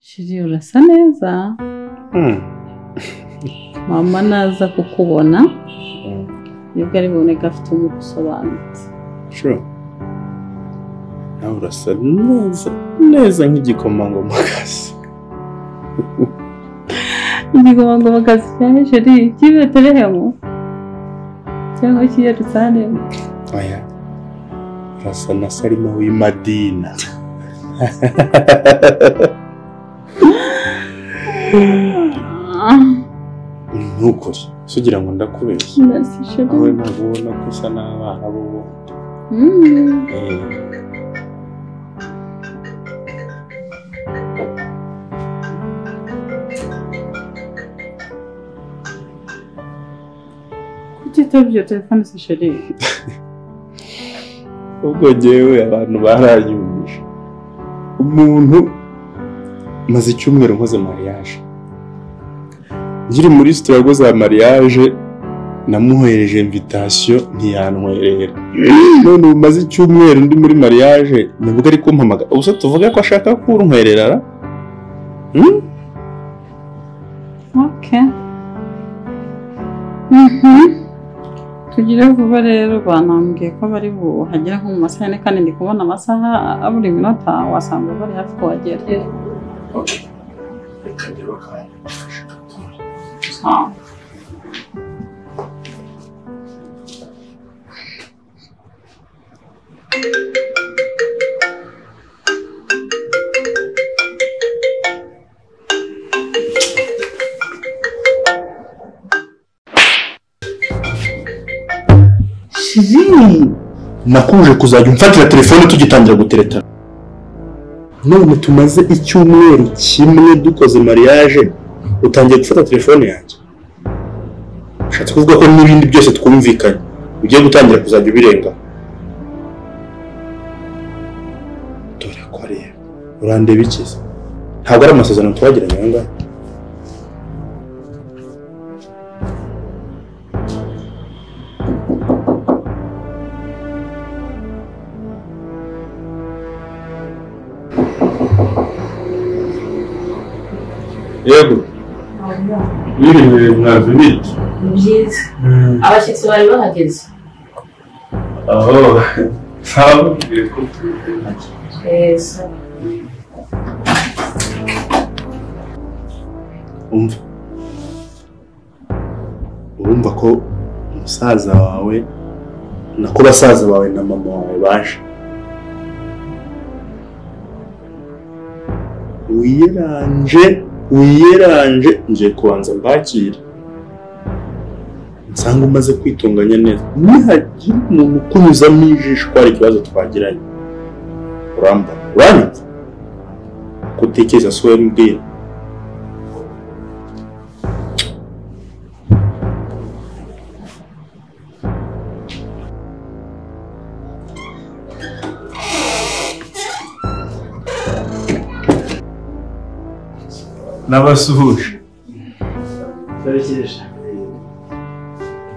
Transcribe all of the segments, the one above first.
Shiri urasa neza mama naza kukubona nibwo ari buboneka afite umwuka usobanutse nawe urasa neza neza nk'igikomangomakazi igikomangomakazi cya sheri cy'ibeterehemu cyangwa cy'i yerusalemu oya urasa na salima w'imadina ni ukuri si ugira ngo ndakubeshye ndasi wowe sheri ntabwo ubona ko usa n'abana b'ubundi Mm. Eh, kuki utabye iyo telefone se sheri ubwo ngewe abantu baranyumije umuntu maze icyumweru nkoze mariage nkiri muri sitirago za mariage namuhereje invitation ntiyantwerera none ubu maze icyumweru ndi muri mariage nibwo ari kumpamagara ubuse tuvuge ko ashaka kuntwerera ra? Hmm? oke Mhm. tugire vuba rero banambwiye ko bari buhagera nko mu masaha yane kandi ndi kubona amasaha abura iminota wasanga bari hafi kuhagera Ah. shiri nakuje kuzajya umfatira telefone tugitangira guteretana none tumaze icyumweru kimwe dukoze mariage utangiye gufata telefone yanjye ushatse kuvuga ko n'ibindi byose twumvikanye ugiye gutangira kuzajya ubirenga dore ko rero urandeba ikiza ntabwo ari amasezerano twagiranye aya ngaya yego wirinze mwazi ibiki Ni byiza abashyitsi bari bahageze aho ntabwo mbere ko tubibona yeza umva urumva ko umusaza wawe nako basaza bawe na mama wawe baje wiyeranje wiyeranje ngiye kubanza mbakire nsanga umaze kwitunganya neza nihagira umuntu ukunyuzamo ijisho ko hari ikibazo twagiranye uramba uranyumva ko utekereza si wowe mbwira n'abasuhuje Turabikesha.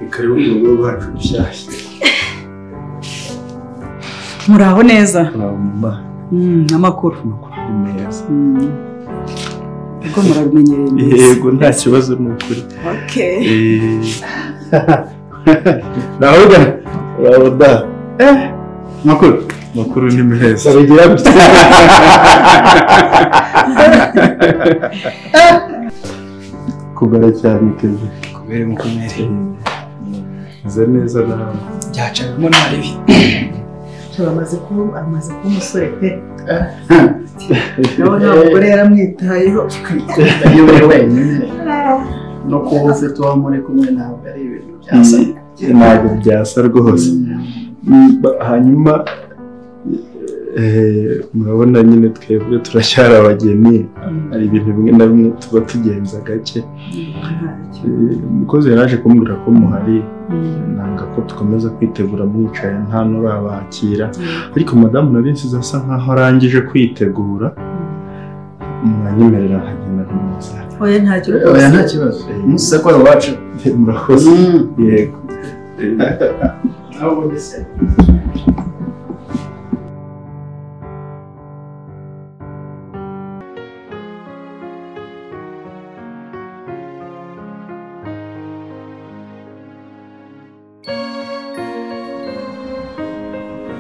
bikaba mu rugo rwacu rushyashya muraho neza uramba Mm, amakuru amakuru ni meza Mm. ubwo murabimenyereye neza yego nta kibazo ni ukuri Okay. navuga urabona eh makuru makuru ni meza bigira gutya kubara cyane kezi Kubera umukomere. meze neza nawe Byacagamo nabi. amaze kuba amaze kuba umusore pe nawe nta mugore yaramwitayeho Yayobewe wenyine. No kuba ufite uwo muri kumwe ntabwo ari ibintu byasa. ntabwo byasa rwose Mm, ba- hanyuma eh, murabona nyine twebwe turacyari abageni hari ibintu bimwe na bimwe tuba tugenza gake Eh, umukozi yari aje kumbwira ko muhari nanga ko dukomeza kwitegura mwicaye nta n'urabakira ariko madamu nabisize asa nkaho arangije kwitegura mwanyemerera nkagenda neza oya ntacyo Oya nta kibazo. Umunsi sekora iwacu. murakoze yego Ntabwo mbese.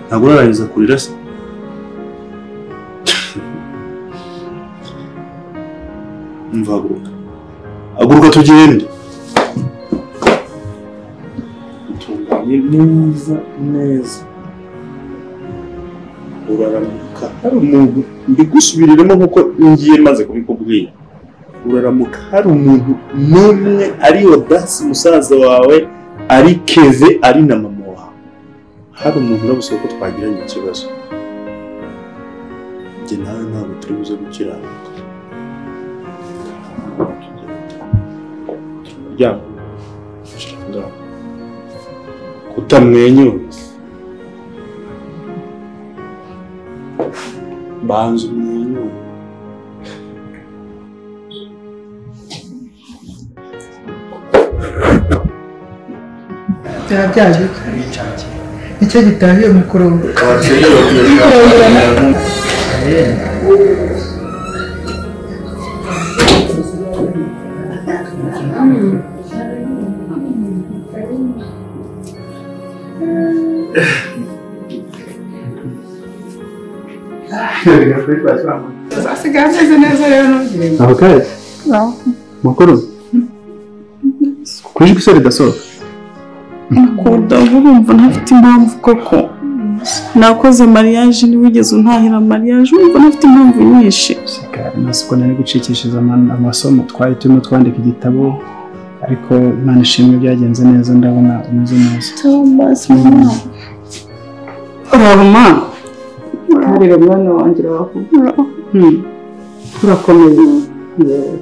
ntabwo urarangiza kurira se umva haguruka haguruka tugende utunganye neza neza uraramuka hari umuntu mbigusubiriremo nk'uko ngiye maze kubikubwira uraramuka hari umuntu n'umwe ari odasi musaza wawe ari keve ari na mama wawe hari umuntu urabusaba ko twagiranye ikibazo njye nawe ntabwo turi buze gukiranuka Turi mu muryango shira ngaho. kutamwenyura banza umwenyure byarabyaje iki? icyo gitahiye mu kurunguka asigaye ameze neza rero ntugire ngo abakazi makuru kuri gisore dasohoka kuda urumva ntafite impamvu koko nakoze mariage ntiwigeze untahira mariage urumva ntafite impamvu nyinshi nasi ko nari gucikishiza ama- amasomo twari turimo twandika igitabo ariko imana ishimwe byagenze neza ndabona umeze neza uraruma Ntarira mwana wanjye uraho. Urakomeye. Yewe.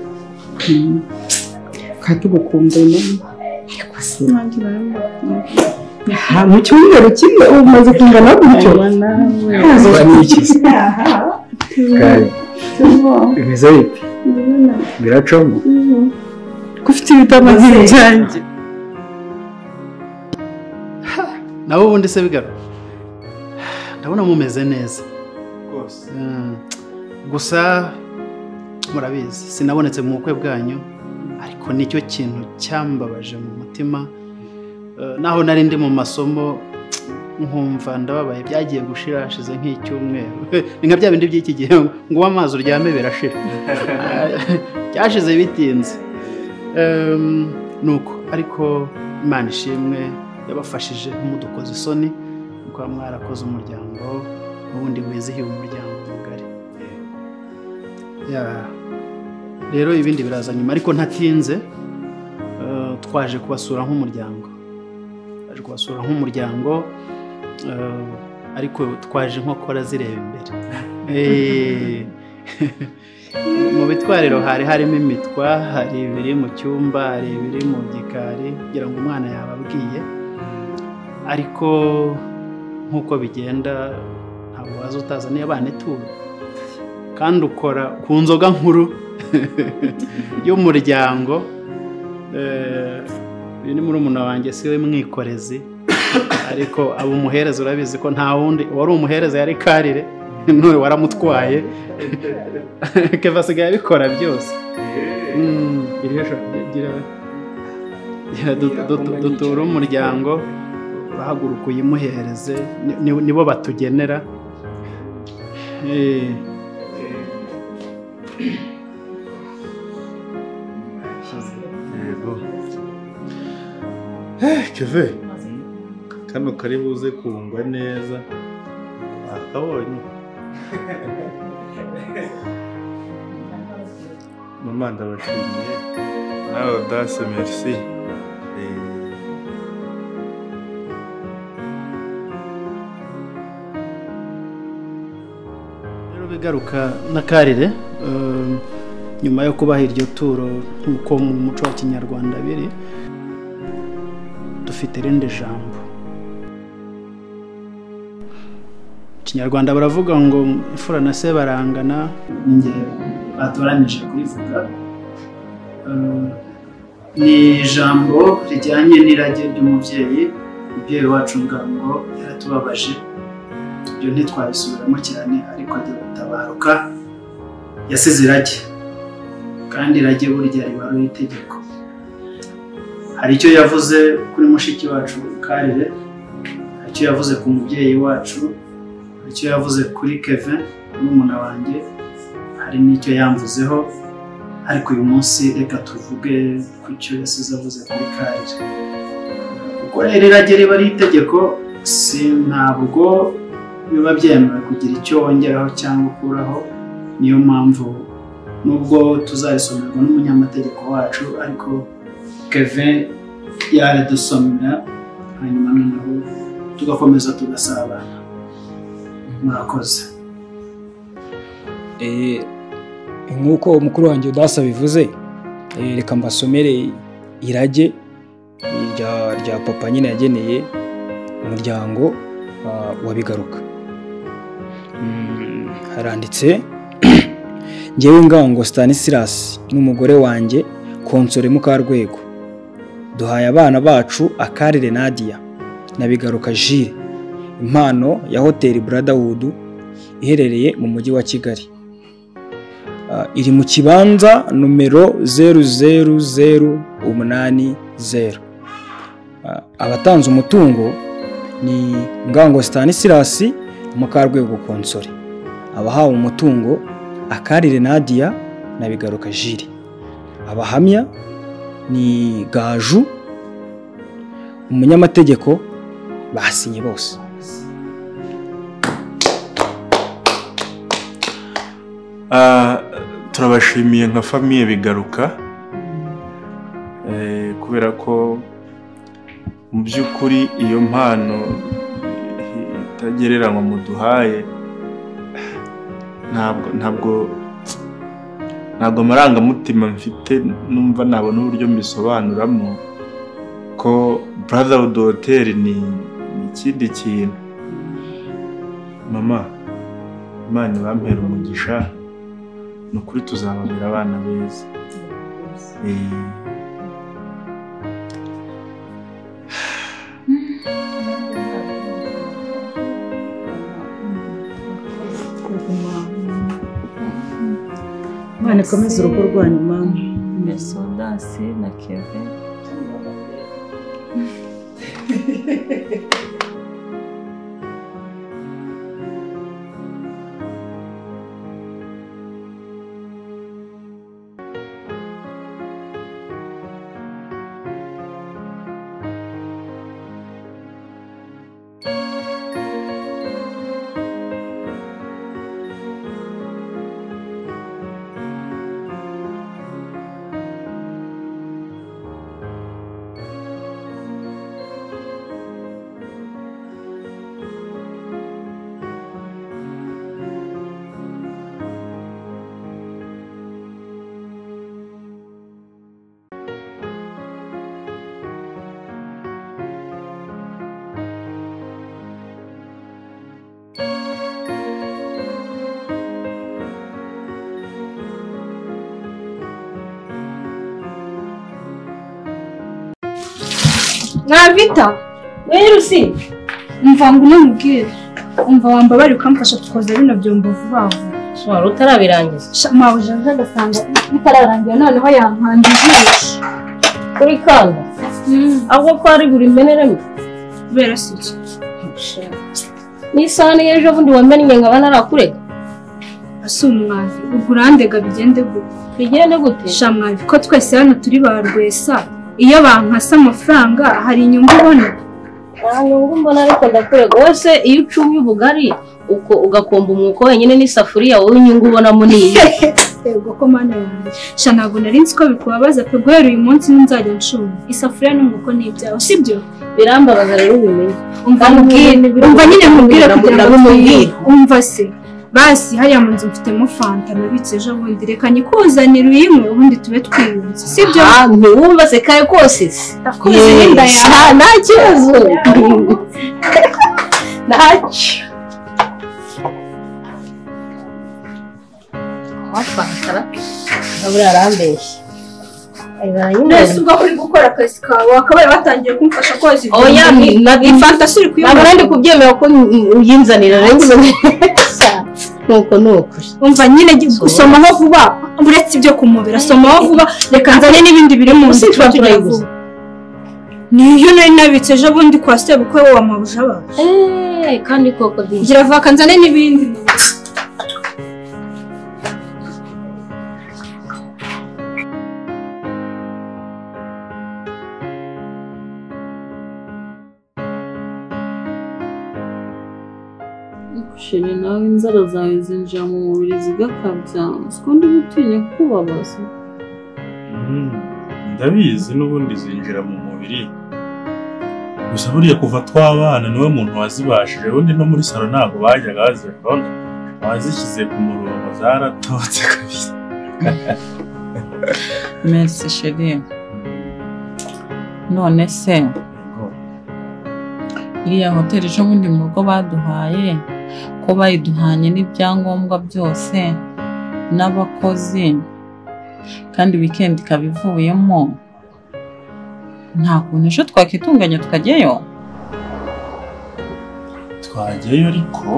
Mm. Katugukumbuye mama. Yakwasi. Ha, mu cyumweru kimwe umaze kungana gutyo bimeze bite biracamo ko ufite ibitamazi byanjye nabo ubundi se bigaro ndabona mumeze neza rwose Mm, gusa murabizi sinabonetse mu bukwe bwanyu ariko nicyo kintu cyambabaje mu mutima Eh, naho nari ndi mu masomo nkumva ndababaye byagiye gushira hashize nk'icyumweru ni nka bya bindi by'iki gihe ngo uba amazi uryame birashira Eh, byashize bitinze Em, nuko ariko imana ishimwe yabafashije nk'umudukoze isoni kuba mwarakoze umuryango ubundi wizihiwe umuryango mugari Ya. rero ibindi biraza nyuma ariko ntatinze eh, twaje kubasura nk'umuryango twaje kubasura nk'umuryango eh, ariko twaje inkokora zireba imbere Eh. mu bitwariro hari harimo imitwa hari ibiri mu cyumba hari ibiri mu gikari kugira ngo umwana yababwiye ariko nk'uko bigenda ntabwo waza utaza niyo abana ituro kandi ukora ku nzoga nkuru y'umuryango Eh, uyu ni murumuna wanjye si we mwikorezi ariko aba umuhereza urabizi ko nta wundi uwari umuhereza yari karire none waramutwaye keva asigaye abikora byose Mm, iri jisho gira- gira du- du- duture umuryango urahaguruka uyimuhereze ni- ni- nibo batugenera Eh, yego Eh, keve kano kari buze kungwa neza nakabonye mama ndabashimiye nawe odase merci Eh, rero bigaruka na karire eh, nyuma yo kubaha iryo turo nk'uko mu muco wa kinyarwanda biri dufite irindi jambo Mu kinyarwanda baravuga ngo imfura na se barangana n'igihe batoranije kurivuga Eh, ni ijambo rijyanye n'irage ry'umubyeyi umubyeyi wacu ngo yaratubabaje ibyo ntitwabisubiramo cyane ariko ajya gutabaruka yasize irage kandi irage burya riba ari itegeko hari icyo yavuze kuri mushiki wacu karire hari icyo yavuze ku mubyeyi wacu hari icyo yavuze kuri keve n'umuna wanjye hari n'icyo yamvuzeho ariko uyu munsi reka tuvuge ku cyo yasize avuze kuri karire kuko rero irage riba ari itegeko si ntabwo biba byemewe kugira icyo wongeraho cyangwa ukuraho niyo mpamvu nubwo tuzarisomerwa n'umunyamategeko wacu ariko kevin yaridusomera hanyuma noneho tugakomeza tugasabana murakoze Eh, nk'uko umukuru wanjye udasa bivuze eh, reka mbasomere irage rya, rya papa nyine yageneye umuryango ah, wa bigaruka Mm, haranditse ngewe ngango stanislas n'umugore wanjye konsore mukarwego duhaye abana bacu akarire nadia na bigaruka jire impano ya hoteli brotherhood iherereye mu mujyi wa kigali Ah, iri mu kibanza nomero zeru zeru zeru umunani zeru Ah, abatanze umutungo ni ngango stanislas mukarwego konsore abahawe umutungo akarire nadia na bigaruka jiri abahamya ni gaju umunyamategeko basinye bose Ah, turabashimiye nka famiye bigaruka Eh, kubera ko mu by'ukuri iyo mpano itagereranywa muduhaye ntabwo ntabwo ntabwo amarangamutima mfite numva nabona uburyo mbisobanuramo ko brotherhood hotel ni ni ikindi kintu mama imana bampera umugisha ni ukuri tuzababera abana beza Eh, Imana ikomeze urugo rwanyu mama Mesodasi na Kevin mwavita wera usi umva ngo unambwire umva wambabare ukamfasha tukoza bino byombo vuba vuba wari utarabirangiza Sha, mabuja ntagasanga bitararangira noneho yampanda ijisho kuri kanda ahubwo ko ari buri mbeneremo kubera si iki n'isahani y'ejo bundi wamennye nkaba narakurega asa umwavi ubwo urandega bigende gute bigende gute sha mwavi ko twese hano turi ba rwesa iyo bankasa amafaranga hari inyungu ubona nta nyungu mbona ariko ndakurega wese iyo ucumye ubugari uko ugakomba umwuko wenyine n'isafuriya wowe inyungu ubonamo niyo yego ko mana yanjye sha ntabwo nari nzi ko bikubabaza pe guhera uyu munsi nzajya nshumva isafuriya n'umwuko ni ibyawe sibyo birambabaza rero ubimenye umva Kandi mubwire nyine biri- umva nyine mubwire Nabwo- kugira ngo nabwo tumubwire mubwire. umva se basi hariya mu nzu mfitemo fanta nabitse ejo bundi reka nyikuzanire uyimwe ubundi tube twiyunze sibyo Ah, ntiwumva se kare kose se ndakuzi n'inda yawe Ah, nta kibazo ntacyo wafantara abura arambeshya Ay, mwese baranyimena. ubwo uri gukora akazi kawe wakabaye batangiye kumfasha koza ibintu Oya, ni- na- ifanta si uri ntabwo kuyibona nari kubyemera ko n- uyinzanira rero nzanira nuko ni ukuri umva nyine gusomaho vuba uretse ibyo kumubira somaho vuba reka nzane n'ibindi biri mu nzu Ese tuba turayiguze? vuba niyo nari nabitse ejo bundi kwa sebukwe wa mabuja bacu eee kandi koko byiza ngira vaka nzane n'ibindi Sheri nawe inzara zawe zinjira mu mubiri zigakabya siko ndi gutinya kubabaza ndabizi n'ubundi zinjira mu mubiri gusa buriya kuva twabana niwe muntu wazibashije ubundi no muri salo ntabwo bajyaga bazibona wazishyize ku murongo zaratotse kabisa Merci sheri none se iriya hoteli ejo bundi mu rugo baduhaye ko bayiduhanye n'ibyangombwa byose n'abakozi kandi wikendi ikaba ivuyemo nta kuntu ejo twakitunganya tukajyayo twajyayo ariko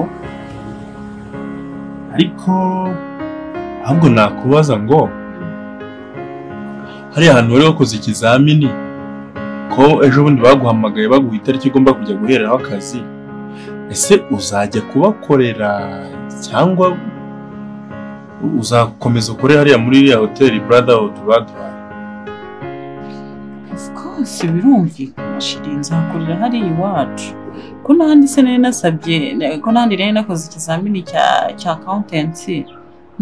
ariko ahubwo nakubaza ngo hariya hantu wari wakoze ikizamini ko ejo bundi baguhamagaye baguha itariki ugomba kujya guhereraho akazi ese uzajya kubakorera cyangwa uzakomeza ukore hariya muri iriya hoteli buradawudu baduhaye Of course birumvikana shiri nzakorera hariya iwacu ko n'ahandi se nari nasabye ko n'ahandi nari nakoze ikizamini cya cya accountancy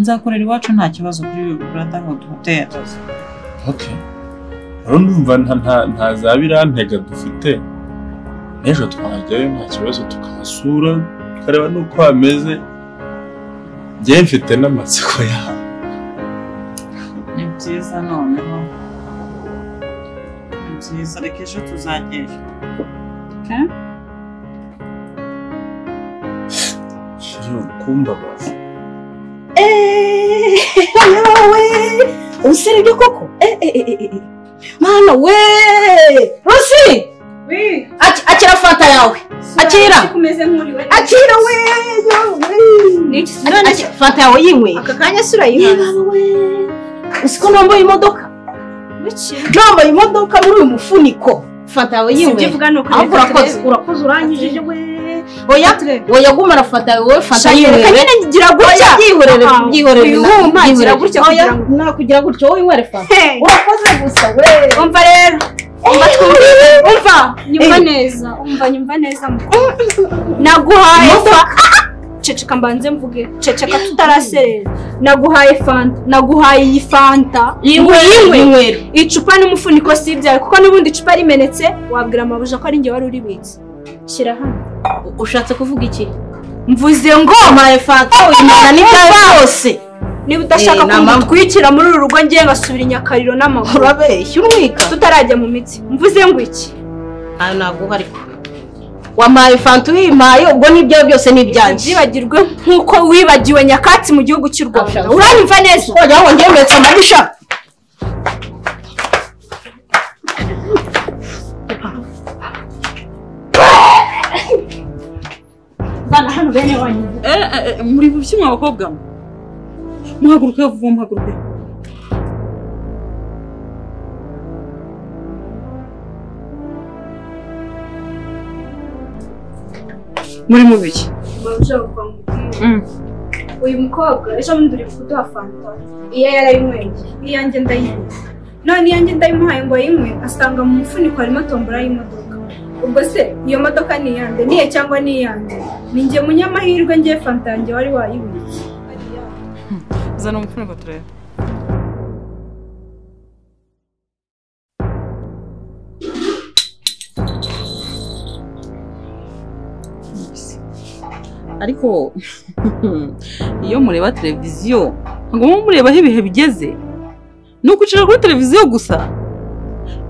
nzakorera iwacu nta kibazo kuri brotherhood hotel okay rero ndumva nta nta- nta za birantega dufite n'ejo twajyayo nta kibazo tukahasura tukareba n'uko hameze njyewe mfite n'amatsiko yawe ni byiza noneho ni byiza reka ejo tuzagerayo shiri ukumbabaza yewe umusirimu koko mana we rusi Aki- akira fanta yawe akira akira we yewe Aki- fanta yawe yinywe aka kanya surayihaza usiko nambaye imodoka nambaye imodoka muri uyu mufuniko fanta yawe yinywe ibyo uvuga ni uko ahubwo reka urakoze turebe. urakoze urangije we oya oya gumara fanta yawe fanta Shaka yinywe reka nyine ngira gutya. byihorere Ah, byihorere uyuma ngira gutya kugira ngo- nakugira gutya wowe inywere fanta urakoze gusa we umva rero umva twumvire umva nyumva neza umva nyumva neza mu- naguhaye fa- ceceka mbanze mvuge ceceka tutaraserera naguhaye fanta naguhaye iyi fanta Yinywe. Yinywere. icupa n'umufuniko si ibyawe kuko n'ubundi icupa rimenetse wabwira amabuja ko ari njye wari uribitse shyira hano ushatse kuvuga iki mvuze ngo mpaye fanta uyimara n'ibyawe byose niba Eh, udashaka ni amahwa. kumutwikira muri uru rugo ngiye ngasubira i nyakariro n'amaguru urabeshya umwika tutarajya mu mitsi mvuze ngo iki aha ntabwo uhari wampaye fanta uyimpaye ubwo n'ibyawe byose ni ibyanjye byibagirwe nk'uko wibagiwe nyakatsi mu gihugu cy'u rwanda uranyumva neza wajya ngo njye mbetse amabisha muri bushya mwa bakobwa mwe muhaguruke vuba muhaguruke muri mubiki Mm. uyu mukobwa ejo bundi uri kuduha fanta iyo yarayinyweye iyanjye ndayinywa none iyanjye ndayimuhaye ngo ayinywe asanga mu mufuniko harimo tombora y'imodoka ubwo se iyo modoka ni iyande niye cyangwa ni iyande ni njye munyamahirwe ngiye fanta yanjye wari wayibitse zana umufuniko turebe ariko iyo mureba televiziyo ntabwo muba murebaho ibihe bigeze ni ukwicara kuri televiziyo gusa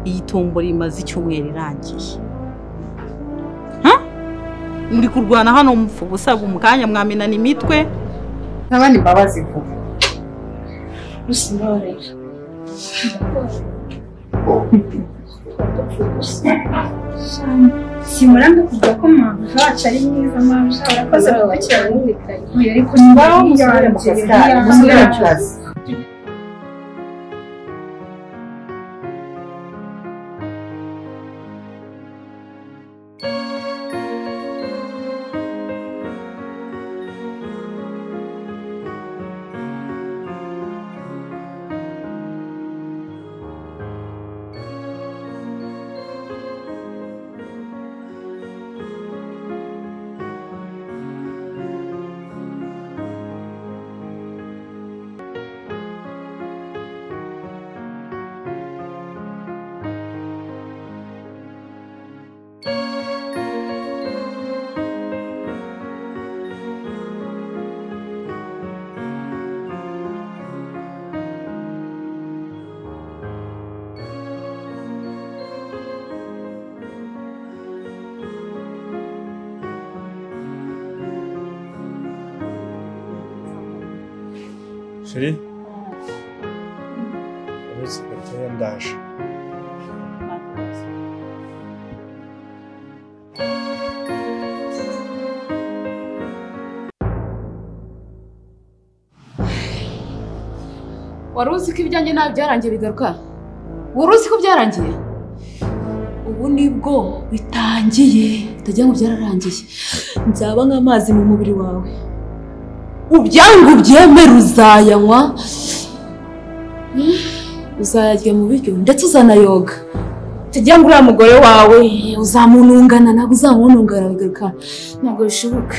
iyi tombora imaze icyumweru irangiye Ha? muri kurwana hano mupfa ubusa mu kanya mwamenana imitwe ntabandi mbabazi vuba simuranga kuvuga ko mabuja wacu ari mwiza mabuja warakoze kudakiranuye ariko Ngaho musubire mu kazi kanyu, musubire mu kazi. feri uretse gatera ndaje wari uzi ko ibyanjye nta byarangiye bigaruka wari uzi ko byarangiye ubu nibwo bitangiye utagira ngo byararangiye nzaba nk'amazi mu mubiri wawe ubyangu byemere uzayanywa uzayarya mu biryo ndetse uzanayoga tugira ngo uriya mugore wawe uzamunungana ntabwo uzamunungana bigaruka ntabwo bishoboka